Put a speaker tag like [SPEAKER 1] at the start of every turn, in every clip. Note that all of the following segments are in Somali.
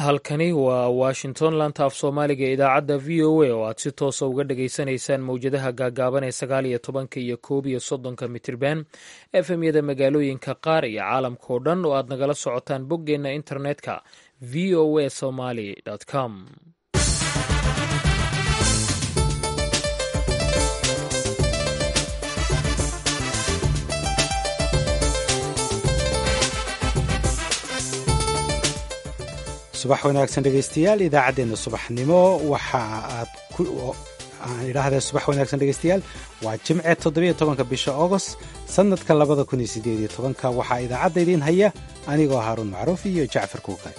[SPEAKER 1] halkani waa washington lanta af soomaaliga idaacadda v o a oo aad si toosa uga dhageysanaysaan mowjadaha gaagaaban ee sagaal iyo tobanka iyo koob iyo soddonka mitirban efemyada magaalooyinka qaar iyo caalamka oo dhan oo aad nagala socotaan boggeenna internetka v o a somaly com
[SPEAKER 2] subax wanaagsan dhegeystayaal idaacaddeenna subaxnimo waxa aad aan idhaahdee subax wanaagsan dhegeystayaal waa jimce toddobiyo tobanka bisha agost sannadka labada kun iyo siddeed iyo tobanka waxaa idaacadda idiin haya anigoo haaruun macruuf iyo jacfar kuukay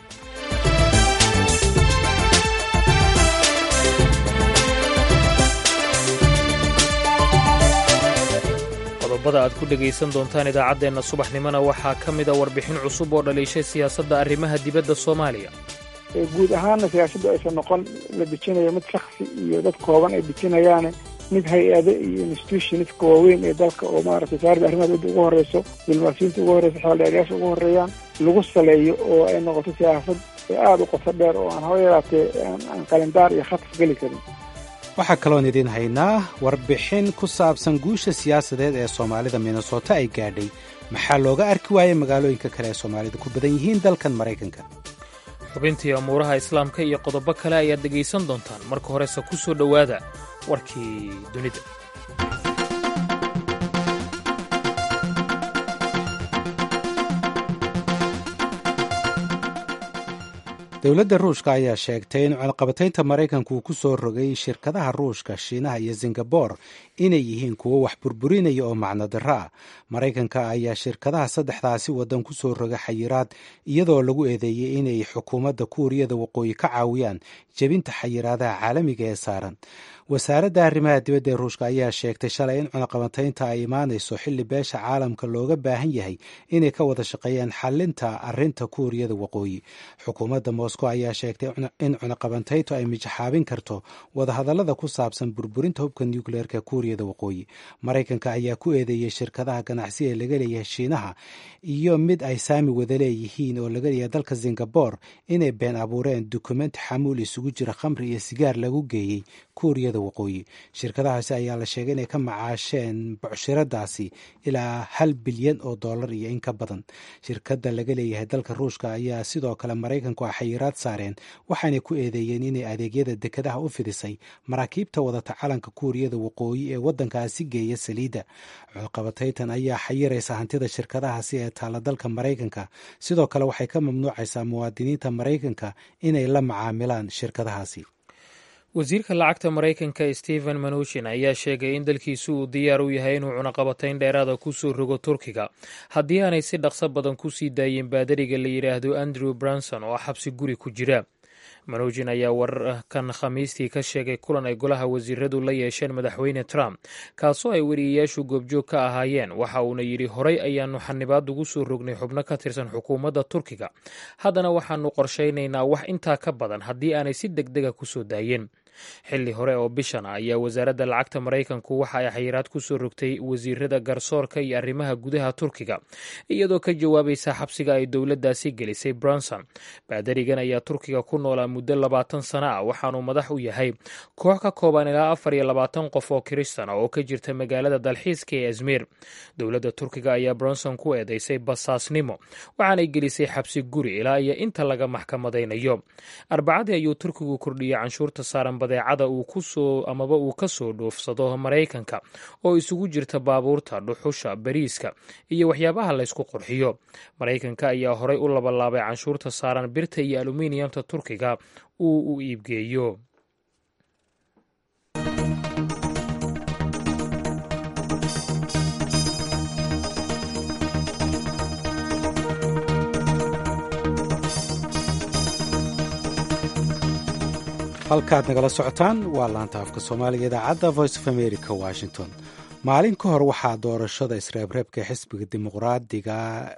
[SPEAKER 1] qodobada aad ku dhegaysan doontaan idaacaddeenna subaxnimona waxaa ka mida warbixin cusub oo dhaliishay siyaasadda arrimaha dibadda soomaaliya
[SPEAKER 3] guud ahaanna siyaasaddu aysan noqon la dejinayo mid shaksi iyo dad kooban ay dejinayaane mid hay-ado iyo institutionska waaweyn ee dalka oo maaragtay wasaaradda arrimaha dibadda ugu horreyso diblomaasiyiinta ugu horreyso xeeldheeryaasha ugu horreeyaan lagu saleeyo oo ay noqoto siyaasad aada u qoto dheer oo aan haba yaraatee aan qalindaar iyo khatar geli karin
[SPEAKER 2] waxaa kaloon idiin haynaa warbixin ku saabsan guusha siyaasadeed ee soomaalida minnesota ay gaadhay maxaa looga arki waayey magaalooyinka kale ee soomaalida ku badan yihiin dalkan maraykanka
[SPEAKER 1] xubintii amuuraha islaamka iyo qodobo kale ayaad dhegaysan doontaan marka horese ku soo dhowaada warkii dunida
[SPEAKER 2] dowladda ruushka ayaa sheegtay in cunaqabataynta maraykanku uu ku soo rogay shirkadaha ruushka shiinaha iyo singabor inay yihiin kuwo wax burburinaya oo macno darro ah maraykanka ayaa shirkadaha saddexdaasi waddan ku soo roga xayiraad iyadoo lagu eedeeyey inay xukuumadda kuuriyada waqooyi ka caawiyaan jebinta xayiraadaha caalamiga ee saaran wasaaradda arrimaha dibadda ee ruushka ayaa sheegtay shalay in cunaqabataynta ay imaanayso xilli beesha caalamka looga baahan yahay inay ka wada shaqeeyaan xalinta arrinta kuuriyada waqooyi xukuumadda moscow ayaa sheegtay in cunaqabantayntu ay mijaxaabin karto wadahadallada ku saabsan burburinta hubka nucleerka kuuriyada waqooyi maraykanka ayaa ku eedeeyey shirkadaha ganacsi ee laga leeyahay shiinaha iyo mid ay saami wada leeyihiin oo laga leeyahay dalka singabor inay been abuureen dukumenti xamuul isugu jira khamri iyo sigaar lagu geeyey kuuriyada waqooyi shirkadahaasi ayaa la sheegay inay ka macaasheen bucshiradaasi ilaa hal bilyan oo dollar iyo in ka badan shirkadda laga leeyahay dalka ruushka ayaa sidoo kale maraykanku a xayiraad saareen waxaanay ku eedeeyeen inay adeegyada dekadaha u fidisay maraakiibta wadata calanka kuuriyada waqooyi ee waddankaasi geeya saliidda cunqabataytan ayaa xayiraysa hantida shirkadahaasi ee taalla dalka maraykanka sidoo kale waxay ka mamnuucaysaa muwaadiniinta maraykanka inay la macaamilaan shirkadahaasi
[SPEAKER 1] wasiirka lacagta maraykanka stephen manushin ayaa sheegay in dalkiisu uu diyaar u yahay inuu cunaqabatayn dheeraada ku soo rogo turkiga haddii aanay si dhaqso badan ku sii daayeen baadariga la yidhaahdo andrew branson oo xabsi guri ku jira manujin ayaa wararkan khamiistii ka sheegay kulan ay golaha wasiiradu la yeesheen madaxweyne trump kaasoo ay weriyayaashu goobjoog ka ahaayeen waxa uuna yidhi horay ayaannu xanibaad ugu soo rognay xubno ka tirsan xukuumadda turkiga haddana waxaannu qorshaynaynaa wax intaa ka badan haddii aanay si deg dega ku soo daayeen xilli hore oo bishan ah ayaa wasaaradda lacagta maraykanku waxa ay xayiraad ku soo rogtay wasiirada garsoorka iyo arrimaha gudaha turkiga iyadoo ka jawaabaysa xabsiga ay dowladdaasi gelisay bronson baadarigan ayaa turkiga ku noolaa muddo labaatan sano ah waxaanuu madax u yahay koox ka kooban ilaa afar iyo labaatan qof oo kiristan ah oo ka jirta magaalada dalxiiska ee azmir dowladda turkiga ayaa bronson ku eedeysay basaasnimo waxaanay gelisay xabsi guri ilaa iyo inta laga maxkamadaynayo arbacadii ayuu turkigu kordhiyey canshuurta saaran badeecada uu kusoo amaba uu ka soo dhoofsado maraykanka oo isugu jirta baabuurta dhuxusha bariiska iyo waxyaabaha laysku qurxiyo maraykanka ayaa horay u labalaabay canshuurta saaran birta iyo aluminiyamta turkiga uu u iibgeeyo
[SPEAKER 2] halkaad nagala socotaan waa laanta afka soomaaliga idaacadda voice of america washington maalin ka hor waxaa doorashada isreebreebka xisbiga dimuqraadiga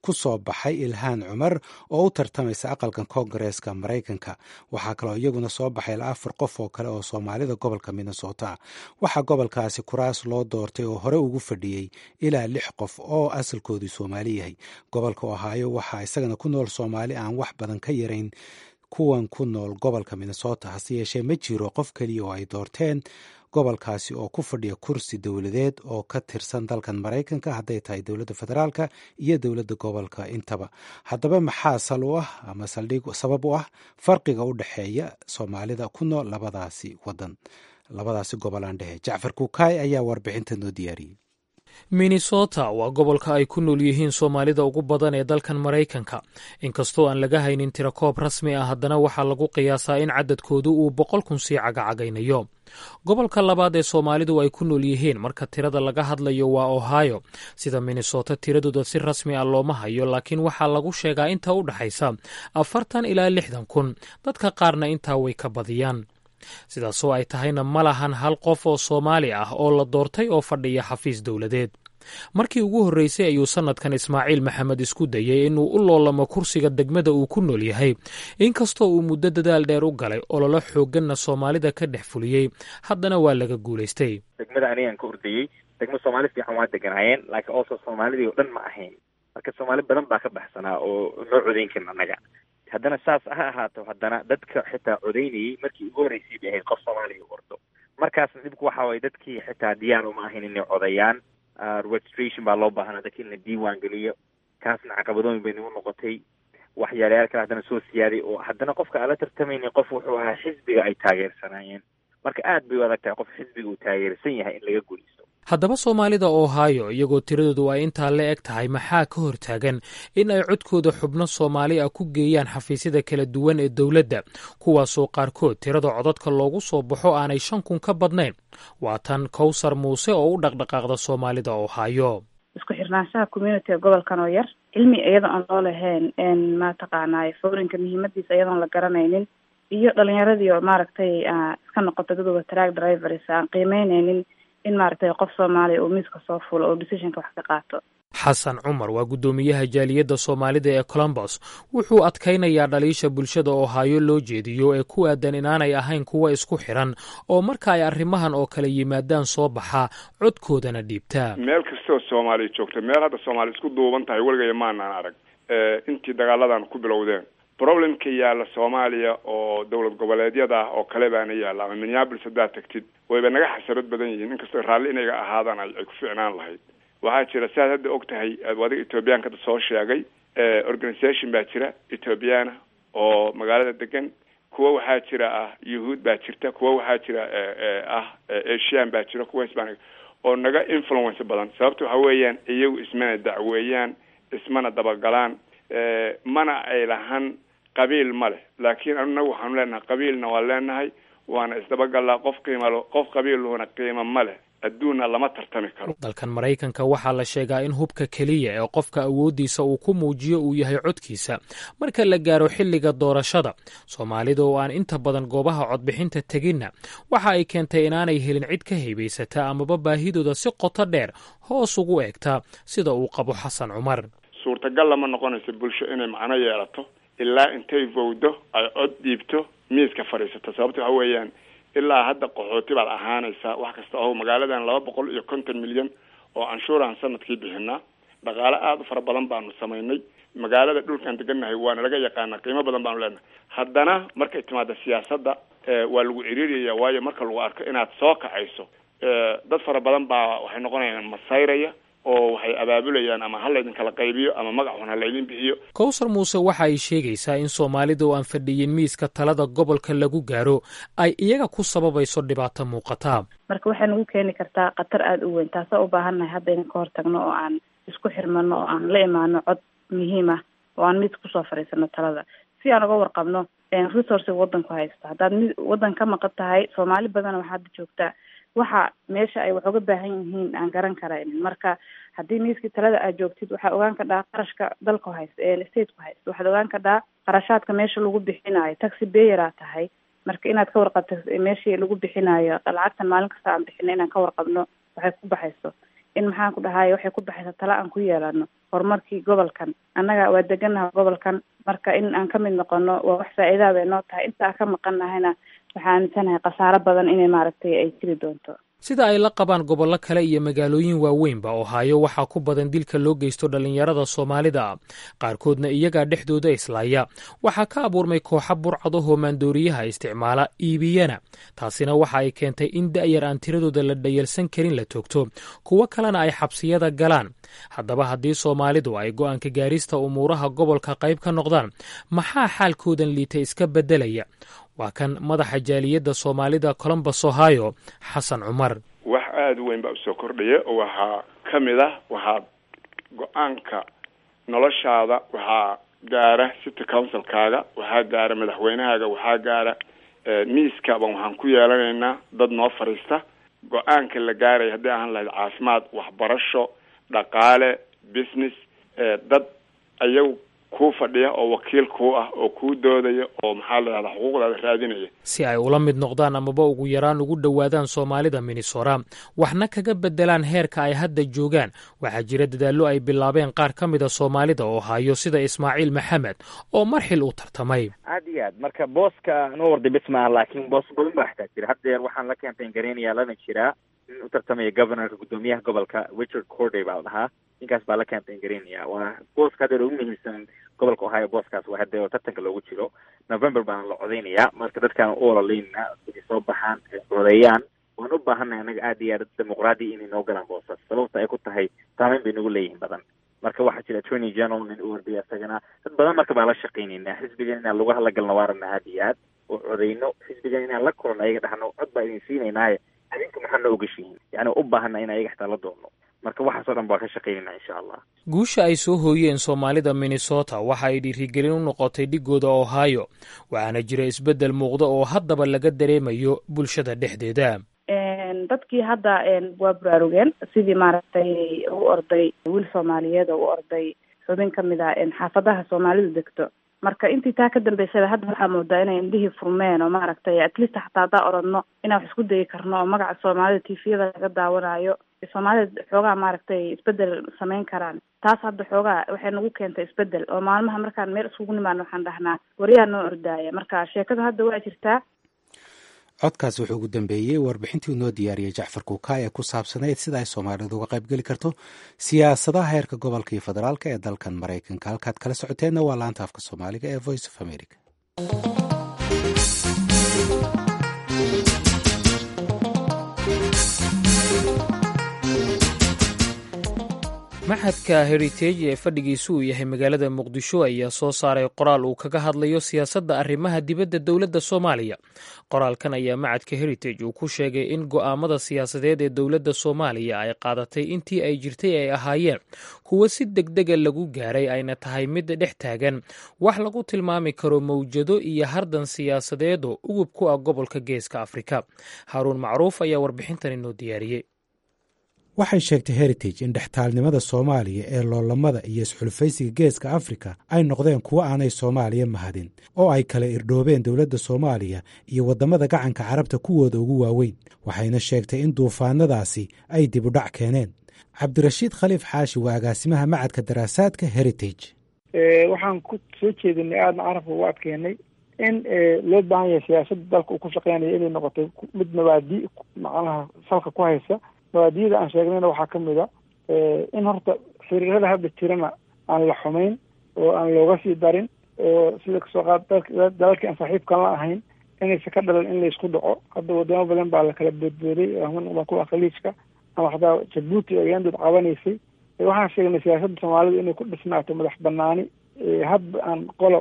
[SPEAKER 2] ku soo baxay ilhaan cumar oo u tartamaysa aqalkan koongareeska maraykanka waxaa kaloo iyaguna soo baxay ilaa afar qof oo kale oo soomaalida gobolka minnesota waxaa gobolkaasi kuraas loo doortay oo hore ugu fadhiyey ilaa lix qof oo asalkoodii soomaali yahay gobolka ohaayo waxaa isagana ku nool soomaali aan wax badan ka yarayn kuwan ku nool gobolka minnesota hase yeeshee ma jiro qof keliya oo ay doorteen gobolkaasi oo ku fadhiya kursi dowladeed oo ka tirsan dalkan maraykanka hadday tahay dowladda federaalka iyo dowladda gobolka intaba haddaba maxaa sal u ah ama saldhig sabab u ah farqiga u dhexeeya soomaalida ku nool labadaasi wadan labadaasi gobolaan dhehe jacfar kukaay ayaa warbixinta noo diyaariyey
[SPEAKER 1] minnesota waa gobolka ay ku nool yihiin soomaalida ugu badan ee dalkan maraykanka inkastoo aan laga haynin tirakoob rasmi ah haddana waxaa lagu qiyaasaa in cadadkoodu uu boqol kun sii cagacagaynayo gobolka labaad ee soomaalidu ay ku nool yihiin marka tirada laga hadlayo waa ohio sida minnesota tiradooda si rasmi ah looma hayo laakiin waxaa lagu sheegaa inta u dhexaysa afartan ilaa lixdan kun dadka qaarna intaa way ka badiyaan sidaasoo ay tahayna ma lahan hal qof oo soomaali ah oo la doortay oo fadhiya xafiis dowladeed markii ugu horreysay ayuu sannadkan ismaaciil maxamed isku dayey inuu u loolamo kursiga degmada uu ku nool yahay inkastoo uu muddo dadaal dheer u galay ololo xoogganna soomaalida ka dhex fuliyey haddana waa laga guulaystay
[SPEAKER 4] degmada anigaan ka ordayey degmo soomaali fiican waa deganaayeen laakiin also soomaalidii oo dhan ma ahayn marka soomaali badan baa ka baxsanaa oo noo codayn karin annaga haddana saas ha ahaato haddana dadka xitaa codaynayey markii ugu horreysay bay ahayd qof soomaaliya ordo markaasna dhibku waxa waye dadkii xitaa diyaar uma ahayn inay codayaan registration baa loo baahnaa dadka in la diiwaan geliyo kaasna caqabadooyin bay nagu noqotay waxyaalayaal kale haddana soo siyaaday oo haddana qofka aan la tartamaynin qof wuxuu ahaa xisbiga ay taageersanaayeen marka aad bay u adag tahay qof xisbiga uu taageersan yahay in laga guulaysto
[SPEAKER 1] haddaba soomaalida ohio iyagoo tiradoodu ay intaa la eg tahay maxaa ka hortaagan in ay codkooda xubno soomaali ah ku geeyaan xafiisyada kala duwan ee dowladda kuwaasoo qaarkood tirada codadka loogu soo baxo aanay shan kun ka badnayn waa tan kowsar muuse oo u dhaqdhaqaaqda soomaalida ohio
[SPEAKER 5] isku xirnaanshaha communitiga gobolkan oo yar cilmi iyada aan loo lahayn mataqaanay foorinka muhiimadiisa iyadoon la garanaynin iyo dhalinyaradii oo maaragtay iska noqota dadooda track drivers aan qiimeyneynin in maaragtay qof soomaaliya uu miiska soo fulo oo decisionka wax ka qaato
[SPEAKER 1] xasan cumar waa guddoomiyaha jaaliyadda soomaalida ee colombos wuxuu adkaynayaa dhaliisha bulshada ohaayo loo jeediyo ee ku aadan inaanay ahayn kuwa isku xiran oo marka ay arrimahan oo kale yimaadaan soo baxa codkoodana dhiibtaa
[SPEAKER 6] meel kastoo soomaaliya joogta meel hadda soomaaliya isku duuban tahay weligaya maanaan arag intii dagaaladan ku bilowdeen problemka yaalla soomaaliya oo dowlad goboleedyada ah oo kale baana yaalla ama minneapolis haddaad tagtid wayba naga xasarad badan yihiin inkastoo raalli inayga ahaadaan ay ku ficnaan lahayd waxaa jira saad hadda og tahay adiga ethoobiyaanka hadda soo sheegay organisation baa jira ethoobiyaana oo magaalada degan kuwa waxaa jira ah yuhuud baa jirta kuwa waxaa jira ah asian baa jira kuwa hispanic oo naga influence badan sababta waxa weeyaan iyagu ismana dacweeyaan ismana dabagalaan mana ay lahan qabiil ma leh laakiin anagu waxaanu leenahay qabiilna waa leenahay waana isdabagallaa qof qiimalo qof qabiilluhuna qiimo ma leh adduunna lama tartami karo
[SPEAKER 1] dalkan maraykanka waxaa la sheegaa in hubka keliya ee qofka awooddiisa uu ku muujiyo uu yahay codkiisa marka la gaaro xilliga doorashada soomaalida oo aan inta badan goobaha codbixinta teginna waxa ay keentay inaanay helin cid ka haybaysata amaba baahidooda si qoto dheer hoos ugu eegta sida uu qabo xasan cumar
[SPEAKER 6] suurtagal lama noqonayso bulsho inay macno yeelato ilaa intay vowdo ay cod dhiibto miiska fadhiisato sababta waxa weeyaan ilaa hadda qaxooti baad ahaanaysaa wax kasta oo magaaladan laba boqol iyo konton milyan oo canshuuraan sanadkii bixinaa dhaqaale aada u fara badan baanu samaynay magaalada dhulkaan degannahay waana laga yaqaanaa qiimo badan baanu leenahay haddana markay timaada siyaasadda waa lagu ciriiriyaya waayo marka lagu arko inaad soo kacayso dad fara badan baa waxay noqonayaan masayraya oo waxay abaabulayaan ama ha laydin kala qaybiyo ama magaxun ha laydin bixiyo
[SPEAKER 1] kowsar muuse waxa ay sheegaysaa in soomaalida oo aan fadhiyin miiska talada gobolka lagu gaaro ay iyaga ku sababayso dhibaato muuqata
[SPEAKER 5] marka waxay nagu keeni kartaa khatar aada u weyn taasoo u baahannahay hadda inaan ka hortagno oo aan isku xirmano oo aan la imaano cod muhiim ah oo aan miiska kusoo fadhiisano talada si aan uga warqabno resourciga wadanku haysto haddaad mid waddan ka maqan tahay soomaali badana waxaa hadda joogtaa waxa meesha ay wax uga baahan yihiin aan garan karaynin marka haddii miiskii talada aad joogtid waxaa ogaan kadhaa qarashka dalku haysto ee stateku haysto waxaad ogaan kadhaa qarashaadka meesha lagu bixinayo taxi bayeraa tahay marka inaad ka warqabto meeshii lagu bixinayo lacagtan maalin kasta aan bixino inaan ka warqabno waxay ku baxayso in maxaan ku dhahay waxay ku baxaysa tala aan ku yeelano horumarkii gobolkan annaga waa deganaha gobolkan marka in aan ka mid noqono waa wax faa-iidaa bay noo tahay inta aan ka maqan nahayna waxaa aaminsanahay khasaaro badan inay maaragtay ay jiri doonto
[SPEAKER 1] sida ay la qabaan gobollo kale iyo magaalooyin waaweynba ohaayo waxaa ku badan dilka loo geysto dhallinyarada soomaalida qaarkoodna iyagaa dhexdooda islaaya waxaa ka abuurmay kooxa burcado hoomaandooriyaha isticmaala iibiyana taasina waxa ay keentay in da'yar aan tiradooda la dhayalsan karin la toogto kuwo kalena ay xabsiyada galaan haddaba haddii soomaalidu ay go'aanka gaarista umuuraha gobolka qayb ka noqdaan maxaa xaalkoodan liita iska beddelaya waa kan madaxa jaaliyadda soomaalida colombus ohio xasan cumar
[SPEAKER 6] wax aada u weyn baa usoo kordhaya oo waxaa ka mid ah waxaa go-aanka noloshaada waxaa gaara city councilkaaga waxaa gaara madaxweynahaaga waxaa gaara miiskaaban waxaan ku yeelanaynaa dad noo fadhiista go-aanka la gaaraya haddii ahaan lahayd caafimaad waxbarasho dhaqaale business dad ayagu kuu fadhiya oo wakiil kuu ah oo kuu doodaya oo maxaa la dhahdaa xuquuqdaada raadinaya
[SPEAKER 1] si ay ula mid noqdaan amaba ugu yaraan ugu dhowaadaan soomaalida minnesota waxna kaga bedelaan heerka ay hadda joogaan waxaa jira dadaallo ay bilaabeen qaar ka mida soomaalida oo hayo sida ismaaciil maxamed oo marxil u tartamay
[SPEAKER 4] aad iyo aad marka booska noo warday bis maaha laakiin boos badan baa xataa jira haddeer waxaan la campaign gareynayaa lana jiraa nin u tartamaya governorka guddoomiyaha gobolka richard corday baa la dhahaa ninkaas baa la campaign garaynaya waa booska haddeer ugu muhiimsan gobolka ohio booskaas waa hadda oo tartanka loogu jiro november baana la codeynayaa marka dadkaan u ololeyna inay soo baxaan ay codeeyaan waan u baahannahay annaga aad iyo aad dimuqraadi inay noo galaan boosas sababta ay ku tahay saameyn bay nagu leeyihiin badan marka waxaa jira attorney general nin u ordaya isagana dad badan marka baan la shaqaynaynaa xisbigan inaan lagu hadlagalna waa rabnaa aad iyo aad oo codeyno xisbigan inaan la kulno ayaga dhahno cod baa idin siinaynaaye adinku maxaa noo ogashihiin yani u baahana in ayaga xataa la doonno marka waxaasoo dhan baan ka shaqaynayna insha allah
[SPEAKER 1] guusha ay soo hooyeen soomaalida minnesota waxa ay dhiirigelin u noqotay dhigooda ohio waxaana jira isbeddel muuqda oo haddaba laga dareemayo bulshada dhexdeeda
[SPEAKER 5] dadkii hadda waa baraarugeen sidii maaragtay u orday wiil soomaaliyeed oo u orday xubin ka mid ah xaafadaha soomaalidu degto marka intii taa ka dambeysaba hadda waxaa moodaa inay indhihii furmeen oo maaragtay atleast xataa haddaa oradno inaan wax isku dayi karno oo magaca soomaalida tviyada laga daawanayo soomaalida xoogaa maaragtay isbedel samayn karaan taas hadda xoogaa waxay nagu keentay isbedel oo maalmaha markaan meel iskugu nimaano waxaan dhahnaa waryaa noo ordaaya marka sheekada hadda waa jirtaa
[SPEAKER 2] codkaas wuxuu ugu dambeeyey warbixintii uu noo diyaariyey jacfar kuukaay ee ku saabsanayd sida ay soomaalidu uga qayb geli karto siyaasadaha heerka gobolka iyo federaalka ee dalkan maraykanka halkaad kala socoteenna waa laanta afka soomaaliga ee voice of america
[SPEAKER 1] maxadka heritage ee fadhigiisu uu yahay magaalada muqdisho ayaa soo saaray qoraal uu kaga hadlayo siyaasadda arrimaha dibadda dowladda soomaaliya qoraalkan ayaa macadka heritage uu ku sheegay in go'aamada siyaasadeed ee dowladda soomaaliya ay qaadatay intii ay jirtay ay ahaayeen kuwo si degdega lagu gaaray ayna tahay mid dhex taagan wax lagu tilmaami karo mawjado iyo hardan siyaasadeed oo ugub ku ah gobolka geeska afrika haaruun macruuf ayaa warbixintan inoo diyaariyey
[SPEAKER 2] waxay sheegtay heritage in dhextaalnimada soomaaliya ee loolamada iyo isxulfaysiga geeska afrika ay noqdeen kuwo aanay soomaaliya mahadin oo ay kala irdhoobeen dowladda soomaaliya iyo waddamada gacanka carabta kuwooda ugu waaweyn waxayna sheegtay in duufaanadaasi ay dib u dhac keeneen cabdirashiid khaliif xaashi waa agaasimaha macadka daraasaadka heritage
[SPEAKER 3] waxaan ku soo jeedinay aadna carabka ugu adkeynay in loo baahan yahay siyaasadda dalka uu ku shaqeynaya inay noqotay mid mabaadi macnaha salka ku haysa mabaadiyada aan sheegnayna waxaa ka mid a in horta xiriirada hadda jirana aan la xumayn oo aan looga sii darin oo sida kasoo qaad dalalkii aan saaxiibkan la ahayn inaysa ka dhalan in laysku dhaco hadda wadamo badan baa la kala boodbooday waa kuwa khaliijka ama xataa jabuuti oo yandood qabanaysay waxaan sheegnay siyaasadda soomaalida inay ku dhisnaato madax banaani hadba aan qolo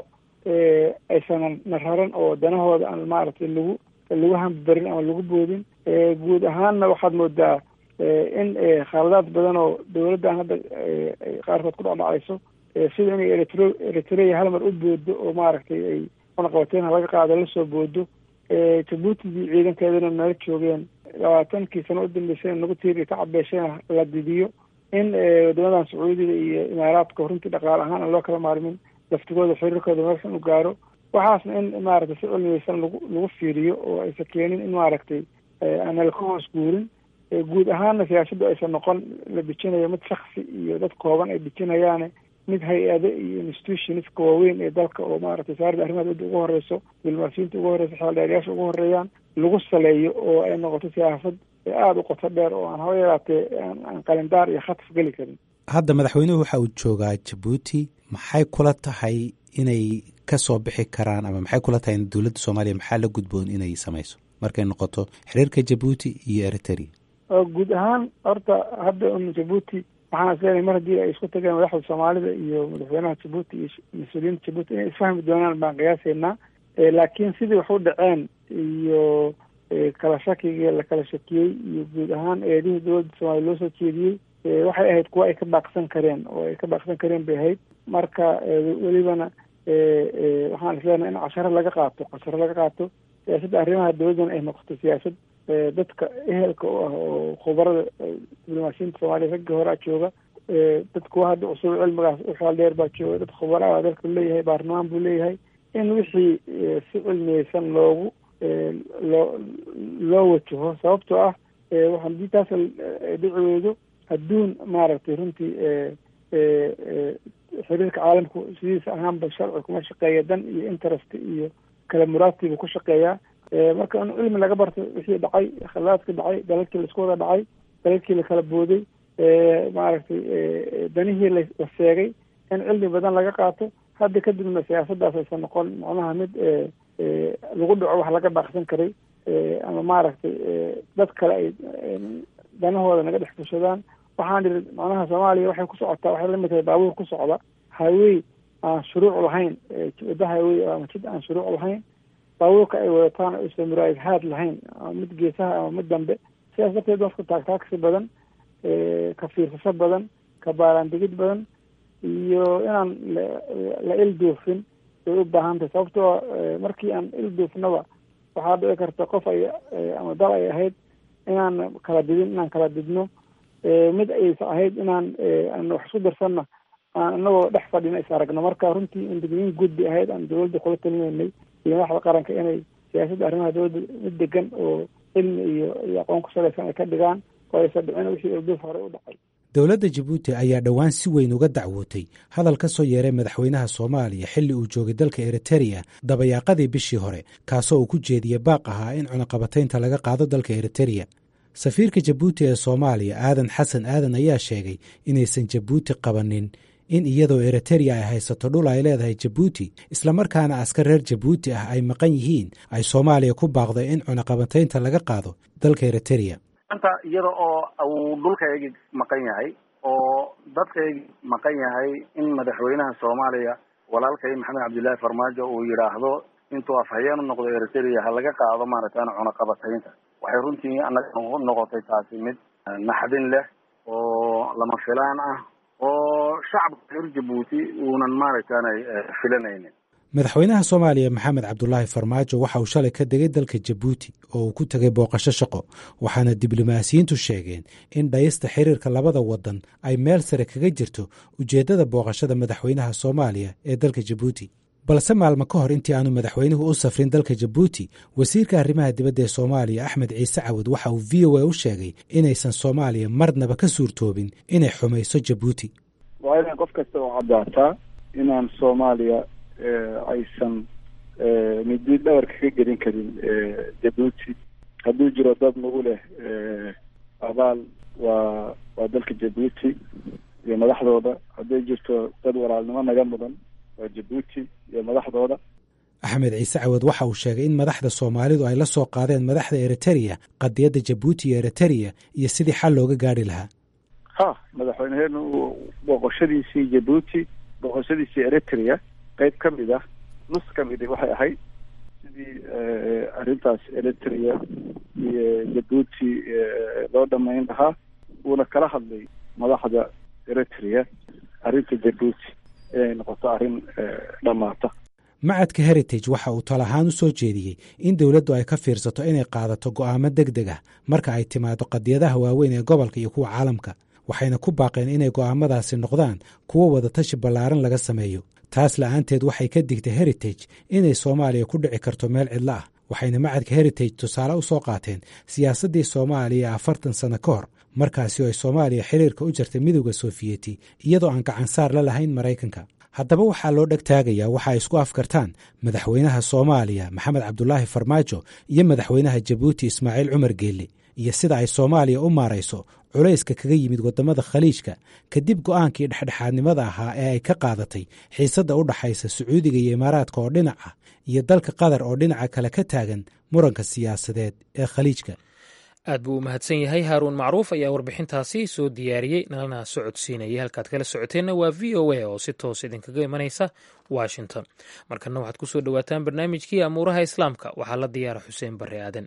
[SPEAKER 3] aysanan nararan oo danahooda aan maaragtay lagu lagu hambarin ama lagu boodin guud ahaanna waxaad moodaa in khaladaad badan oo dawladdan hadda qaarkood ku dhacdhacayso sida inay eritro eritrea hal mar u boodo oo maaragtay ay cunaqabateyn laga qaado lasoo boodo jabuutigii ciidankeedana nala joogeen labaatankii sano u dambeysay nagu tiiri ka cabeesheen la didiyo in wadamadan sacuudiga iyo imaaraadka runtii dhaqaale ahaan aan loo kala maarmin laftigooda xiriirkooda meelsan u gaaro waxaasna in maaragtay si cilmiyeysan lagu lagu fiiriyo oo aysa keenin in maaragtay aanala ka hoos guurin guud ahaanna siyaasadu aysan noqon la dejinayo mid shaksi iyo dad kooban ay dejinayaane mid hay-ado iyo institutionska waaweyn ee dalka oo maaragtay wasaaradda arrimaha dowladda ugu horeyso diblomaasiyiinta ugu horeyso xeeldheerayaasha ugu horeeyaan lagu saleeyo oo ay noqoto siyaasad aada u qoto dheer oo aan haba yaraatee aan qalindaar iyo khataf geli karin
[SPEAKER 2] hadda madaxweynuhu waxa uu joogaa jabuuti maxay kula tahay inay ka soo bixi karaan ama maxay kula tahay in dowladda soomaaliya maxaa la gudboon inay samayso markay noqoto xiriirka jabuuti iyo eritrea
[SPEAKER 3] guud ahaan horta hadda un jabuuti waxaan isleeyahay mar haddii ay isku tageen madaxda soomaalida iyo madaxweynaha jabuuti iyo mas-uuliyiinta jabuuti inay isfahmi doonaan baan qiyaasaynaa laakiin sidii wax u dhaceen iyo kala shakigii la kala shakiyey iyo guud ahaan eedihii dowladda soomaaliya loo soo jeediyey waxay ahayd kuwa ay ka baaqsan kareen oo ay ka baaqsan kareen bay ahayd marka welibana waxaan isleenahay in casharo laga qaato casharo laga qaato siyaasadda arrimaha dowladdana ay noqoto siyaasad dadka ehelka u ah oo khubarada diblomaasiyiinta soomaaliya ragga horaa jooga dad kuwa hadda cusub cilmigaas u xeel dheer baa jooga dad khubara dalka leeyahay baarlamaan buu leeyahay in wixii si cilmiyeysan loogu loo loo wajaho sababtoo ah hadii taas dhici weydo adduun maaragtay runtii xiriirka caalamku sidiisa ahaanba sharci kuma shaqeeya dan iyo interest iyo kala muraadtiibuu ku shaqeeyaa marka in cilmi laga barto wixii dhacay khalaadka dhacay dalalkii laisku wada dhacay dalalkii lakala booday maaragtay danihii la seegay in cilmi badan laga qaato hadda kadibna siyaasaddaas aysan noqon macnaha mid lagu dhaco wax laga baaqsan karay ama maaragtay dad kale ay danahooda naga dhex fushadaan waxaan idhi macnaha soomaaliya waxay ku socotaa waxay lamid tahay baabuur ku socda highway aan shuruuc lahayn wadda highway ama jid aan shuruuc lahayn baabuurka ay wadataan aysan muraayadhaad lahayn ama mid geesaha ama mid dambe sidaas darteed dadka taagtaagsi badan ka fiirsasho badan ka baaraandigid badan iyo inaan la ilduufin way u baahan tahay sababtoo markii aan ilduufnaba waxaa dhici karta qof ay ama dal ay ahayd inaan kala didin inaan kala didno mid aysa ahayd inaan aan wax isku darsanna aan inagoo dhex fadhina is aragno marka runtii indigniin guud bay ahayd aan dowladda kula talinaynay iyo madaxda qaranka inay siyaasadda arrimaha dowladda mid degan oo cilmi iyo iyo aqoon ku salaysan ay ka dhigaan oo aysan dhicin wixii ilduuf horey u dhacay
[SPEAKER 2] dowladda jabuuti ayaa dhowaan si weyn uga dacwootay hadal ka soo yeeray madaxweynaha soomaaliya xilli uu joogay dalka eritereya dabayaaqadii bishii hore kaasoo uu ku jeediyey baaq ahaa in cunaqabataynta laga qaado dalka eritereya safiirka jabuuti ee soomaaliya aadan xasan aadan ayaa sheegay inaysan jabuuti qabanin in iyadoo eritereya ay haysato dhul ay leedahay jabuuti islamarkaana askar reer jabuuti ah ay maqan yihiin ay soomaaliya ku baaqday in cunaqabataynta laga qaado dalka eritereya
[SPEAKER 7] anta iyada oo uu dhulkaygii maqan yahay oo dadkaygii maqan yahay in madaxweynaha soomaaliya walaalkay maxamed cabdullaahi farmaajo uu yidhaahdo intuu afhayeen u noqdo eritereya ha laga qaado maaragtaan cunaqabataynta waxay runtii anaga noqotay taasi mid naxdin leh oo lama filaan ah oo shacabka reer jabuuti uunan maaragtaanay filanaynin
[SPEAKER 2] madaxweynaha soomaaliya maxamed cabdulaahi farmaajo waxa uu shalay ka degay dalka jabuuti oo uu ku tegay booqasho shaqo waxaana diblomaasiyiintu sheegeen in dhayista xiriirka labada wadan ay meel sare kaga jirto ujeeddada booqashada madaxweynaha soomaaliya ee dalka jabuuti balse maalmo ka hor intii aanu madaxweynuhu u safrin dalka jabuuti wasiirka arrimaha dibadda ee soomaaliya axmed ciise cawad waxa uu v o a u sheegay inaysan soomaaliya marnaba ka suurtoobin inay xumayso jabuuti
[SPEAKER 3] waa inaan qof kasta oo caddaataa inaan soomaaliya aysan midid dhabar kaga gelin karin jabuuti hadduu jiro dad nagu leh abaal waa waa dalka jabuuti iyo madaxdooda hadday jirto dad walaalnimo naga mudan waa jabuuti iyo madaxdooda
[SPEAKER 2] axmed ciise cawad waxa uu sheegay in madaxda soomaalidu ay la soo qaadeen madaxda eritereya qadiyadda jabuuti iyo eritereya iyo sidii xal looga gaadhi lahaa
[SPEAKER 3] ha madaxweyneheenu booqoshadiisii jabuuti booqoshadiisii eritrea qeyb ka mid ah nus ka midi waxay ahayd sidii arrintaas eritrea iyo jabuuti loo dhamayn lahaa uuna kala hadlay madaxda eritrea arrinta jabuuti inay noqoto arrin dhammaata
[SPEAKER 2] macadka heritage waxa uu tal ahaan u soo jeediyey in dowladdu ay ka fiirsato inay qaadato go'aamo deg deg ah marka ay timaado qadiyadaha waaweyn ee gobolka iyo kuwa caalamka waxayna ku baaqeen inay go'aamadaasi noqdaan kuwo wadatashi ballaaran laga sameeyo taas la'aanteed waxay ka digtay heritage inay soomaaliya ku dhici karto meel cidlo ah waxayna macadka heritage tusaale u soo qaateen siyaasaddii soomaaliya afartan sano ka hor markaasi oo ay soomaaliya xiriirka u jartay midowda sofiyeeti iyadoo aan gacansaar la lahayn maraykanka haddaba waxaa loo dheg taagayaa waxa ay isku afkartaan madaxweynaha soomaaliya maxamed cabdulaahi farmaajo iyo madaxweynaha jabuuti ismaaciil cumar geelle iyo sida ay soomaaliya u maarayso culayska kaga yimid waddamada khaliijka kadib go'aankii dhexdhexaadnimada ahaa ee ay ka qaadatay xiisadda u dhaxaysa sacuudiga iyo imaaraadka oo dhinac ah iyo dalka qatar oo dhinaca kale ka taagan muranka siyaasadeed ee khaliijka
[SPEAKER 1] aad buu u mahadsan yahay haaruun macruuf ayaa warbixintaasi soo diyaariyey nalana socodsiinayay halkaad kala socoteenna waa v o a oo si toos idinkaga imanaysa washington markana waxaad ku soo dhowaataan barnaamijkii amuuraha islaamka waxaa la diyaara xuseen barre aadan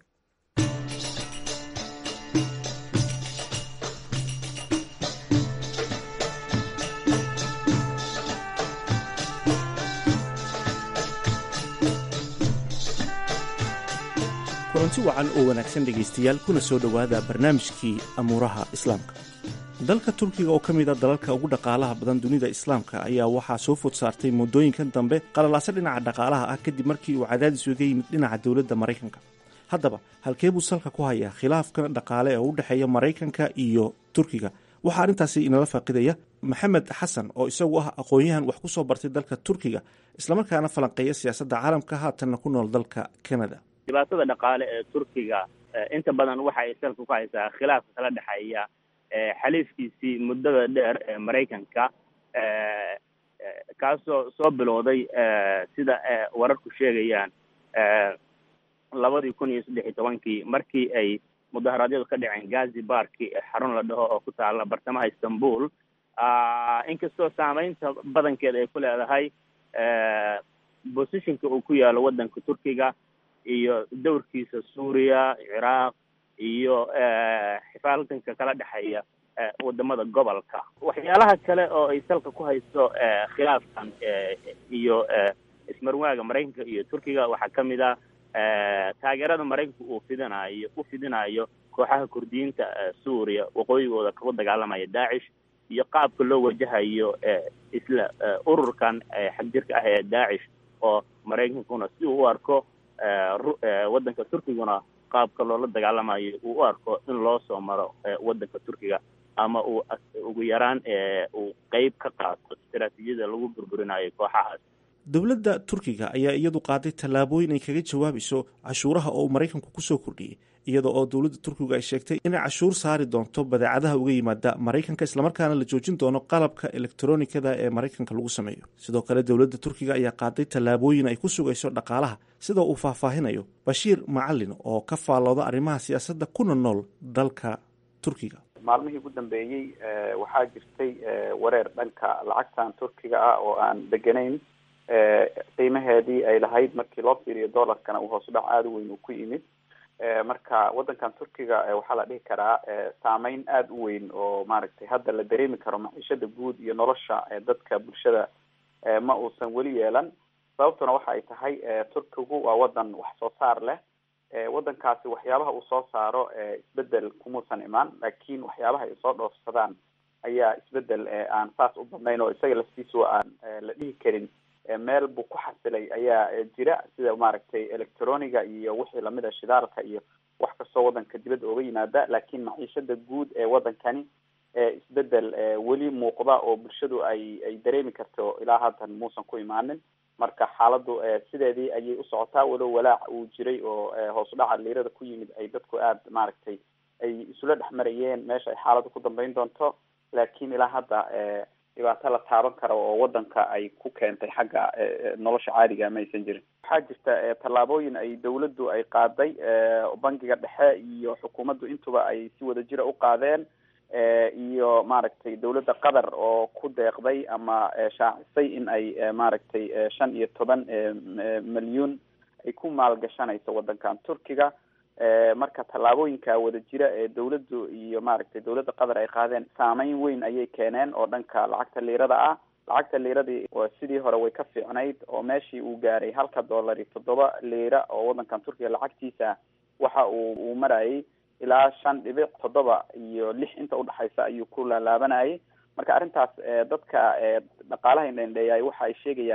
[SPEAKER 8] kulanti wacan oo wanaagsan dhegaystayaal kuna soo dhowaada barnaamijkii amuuraha islaamka dalka turkiga oo ka mid a dalalka ugu dhaqaalaha badan dunida islaamka ayaa waxaa soo food saartay muddooyinkan dambe qalalaase dhinaca dhaqaalaha ah kadib markii uu cadaadis uga yimid dhinaca dowladda maraykanka haddaba halkee buu salka ku hayaa khilaafkan dhaqaale ee u dhexeeya maraykanka iyo turkiga waxaa arrintaasi inala faaqidaya maxamed xasan oo isagu ah aqoon-yahan wax ku soo bartay dalka turkiga islamarkaana falanqeeya siyaasadda caalamka haatanna ku nool dalka canada
[SPEAKER 9] dhibaatada dhaqaale ee turkiga inta badan waxa ay salka ku haysaa khilaafka kala dhexeeya xaliifkiisii muddada dheer ee maraykanka kaasoo soo bilowday sida wararku sheegayaan labadii kun iyo saddex iyo tobankii markii ay mudaharaadyadu ka dhaceen gazi barki xarun la dhaho oo ku taala bartamaha istanbul inkastoo saameynta badankeeda ay ku leedahay positionka uu ku yaalo waddanka turkiga iyo dowrkiisa suuriya ciraaq iyo xifaaltanka kala dhexeeya wadamada gobolka waxyaalaha kale oo ay salka ku hayso khilaafkan iyo ismarwaaga maraykanka iyo turkiga waxaa ka mid a taageerada maraykanka uu fidinayo u fidinayo kooxaha kurdiyiinta suuriya waqooyigooda kagu dagaalamaya daacish iyo qaabka loo wajahayo isla ururkan xagjirka ah ee daacish oo maraykankuna si uu u arko waddanka turkiguna qaabka loola dagaalamayo uu u arko in loo soo maro waddanka turkiga ama uu ugu yaraan uu qeyb ka qaato istaraatiijiyada lagu burburinayo kooxahaas
[SPEAKER 8] dowladda turkiga ayaa iyadu qaaday tallaabooyin ay kaga jawaabayso cashuuraha oo uu maraykanku kusoo kordhiyey iyada oo dowladda turkiga ay sheegtay inay cashuur saari doonto badeecadaha uga yimaada maraykanka islamarkaana la joojin doono qalabka elektronikada ee maraykanka lagu sameeyo sidoo kale dowladda turkiga ayaa qaaday tallaabooyin ay ku sugayso dhaqaalaha sida uu faahfaahinayo bashiir macalin oo ka faallooda arrimaha siyaasadda kuna nool dalka turkiga
[SPEAKER 10] maalmihii ugu dambeeyey waxaa jirtay wareer dhanka lacagtan turkiga ah oo aan deganayn qiimaheedii ay lahayd markii loo fiiriyo dollarkana uu hoos u dhac aada u weyn uu ku yimid marka waddankan turkiga waxaa la dhihi karaa saameyn aada u weyn oo maaragtay hadda la dareemi karo maciishada guud iyo nolosha dadka bulshada ma uusan weli yeelan sababtuna waxa ay tahay turkigu waa waddan wax soo saar leh waddankaasi waxyaabaha uu soo saaro isbedel kumuusan imaan laakiin waxyaabaha ay soo dhoofsadaan ayaa isbedel aan saas u badnayn oo isaga laftiisu aan la dhihi karin meel buu ku xasilay ayaa jira sida maaragtay electroniga iyo wixii lamida shidaalka iyo wax kastoo waddanka dibadda ooga yimaada laakiin maciishada guud ee waddankani isbedel weli muuqda oo bulshadu ay ay dareemi karto ilaa haatan muusan ku imaanin marka xaaladdu sideedii ayay u socotaa walow walaac uu jiray oo hoos u dhaca liirada ku yimid ay dadku aada maaragtay ay isula dhex marayeen meesha ay xaaladdu ku dambeyn doonto laakiin ilaa hadda dhibaato la taaban karo oo waddanka ay ku keentay xagga nolosha caadiga ma aysan jirin waxaa jirta tallaabooyin ay dawladdu ay qaaday bangiga dhexe iyo xukuumaddu intuba ay si wada jira u qaadeen iyo maaragtay dawladda qatar oo ku deeqday ama shaacisay in ay maaragtay shan iyo toban milyuun ay ku maalgashanayso waddankan turkiga marka tallaabooyinka wada jira ee dawladdu iyo maaragtay dawladda qatar ay qaadeen saameyn weyn ayay keeneen oo dhanka lacagta liirada ah lacagta liiradii sidii hore way ka fiicnayd oo meeshii uu gaaray halka dollar iyo toddoba liira oo waddankan turkiga lacagtiisa waxa uu uu marayay ilaa shan dhibic toddoba iyo lix inta udhexaysa ayuu ku laalaabanayay marka arrintaas dadka dhaqaalaha indhendheeyay waxa ay sheegayaan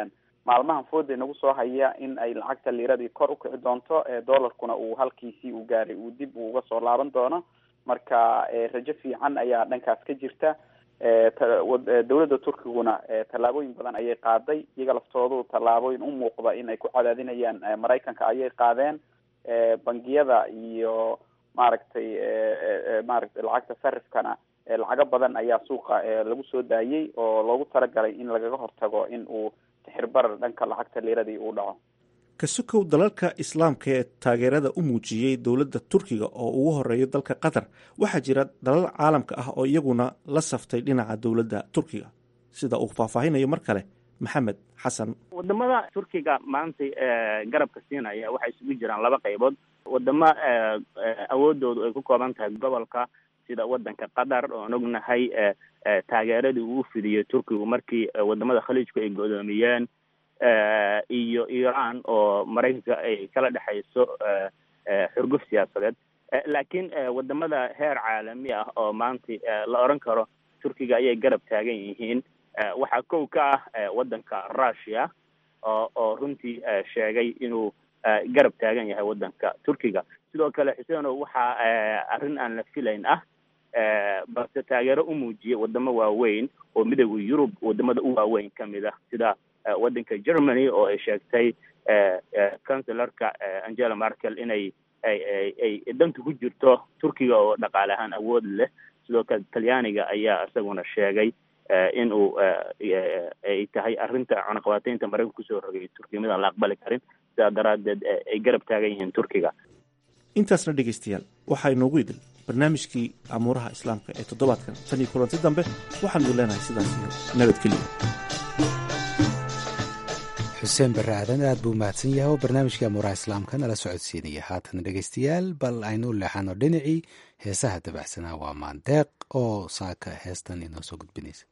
[SPEAKER 10] maalmahan fooda nagu soo haya in ay lacagta liiradii kor ukici doonto dollarkuna uu halkiisii uu gaaray uu dib uu uga soo laaban doono marka rajo fiican ayaa dhankaas ka jirta dowladda turkiguna tallaabooyin badan ayay qaaday iyaga laftoodu tallaabooyin u muuqda in ay ku cadaadinayaan maraykanka ayay qaadeen bangiyada iyo maaragtay maaragtay lacagta sarifkana lacago badan ayaa suuqa lagu soo daayey oo loogu talagalay in lagaga hortago in uu tixirbarar dhanka lacagta liiradii uu dhaco
[SPEAKER 8] kasukow dalalka islaamka ee taageerada u muujiyey dowladda turkiga oo ugu horeeyo dalka qatar waxaa jira dalal caalamka ah oo iyaguna la saftay dhinaca dowladda turkiga sida uu faahfaahinayo mar kale maxamed xasan
[SPEAKER 9] wadamada turkiga maanta garabka siinaya waxay isugu jiraan laba qaybood wadamo awoodoodu ay ku kooban tahay gobolka sida wadanka qatar oon ognahay taageeradii uu fidiyo turkigu markii wadamada khaliijku ay godoomiyeen iyo iran oo maraykanka ay kala dhexayso xurguf siyaasadeed laakiin wadamada heer caalami ah oo maanta la oran karo turkiga ayay garab taagan yihiin waxaa kow ka ah wadanka russia oo oo runtii sheegay inuu garab taagan yahay wadanka turkiga sidoo kale xuseeno waxaa arrin aan la filayn ah balse taageero u muujiyay wadamo waaweyn oo midooda yurub wadamada u waaweyn ka mid ah sida wadanka germany oo ay sheegtay cancellarka angela merkel inay ay ay danta ku jirto turkiga oo dhaqaale ahaan awood leh sidoo kale talyaaniga ayaa isaguna sheegay in uu ay tahay arrinta cunaqabateynta maraykanka kusoo rogay turkiga midaan la aqbali karin sidaa daraaddeed ay garab taagan yihiin turkiga
[SPEAKER 8] intaasna dhegaystayaal waxaa inoogu idil barnaamijkii amuuraha islaamka ee toddobaadkan tan iyo kulanti dambe waxaan idin leenahay sidaas iyo nabadgelyo
[SPEAKER 2] xuseen barre aadan aad buu mahadsan yahay oo barnaamijkii amuuraha islaamka nala socodsiinaya haatan dhegaystayaal bal aynu u leexano dhinacii heesaha dabacsanaa waa maandeeq oo saaka heestan inoo soo gudbinaysa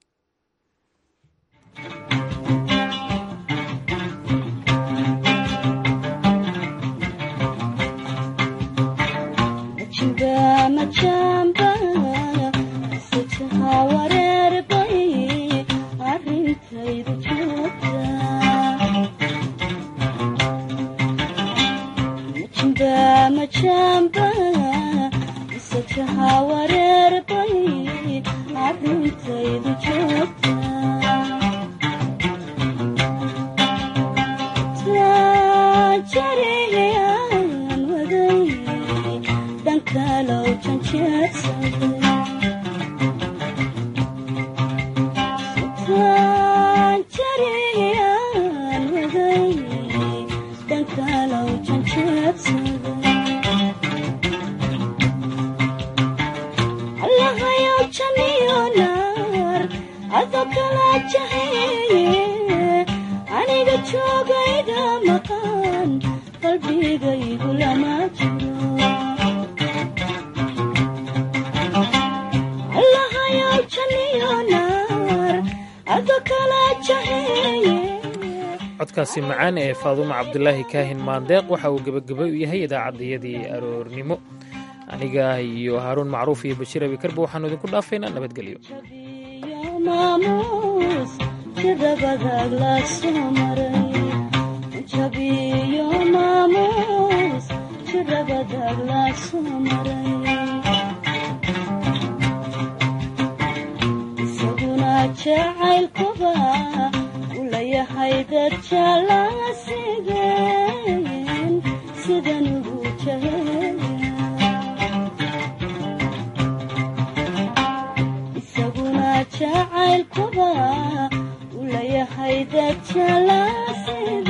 [SPEAKER 1] codkaasi macaan ee faadumo cabdulaahi kaahin maandeeq waxa uu gebageba u yahay idaacaddayadii aroornimo aniga iyo haaruun macruuf iyo bashiir abikarba waxaanu idinku dhaafaynaa nabadgelyo
[SPEAKER 11] isaguna jacaylkuba ulayahay dad jalaasida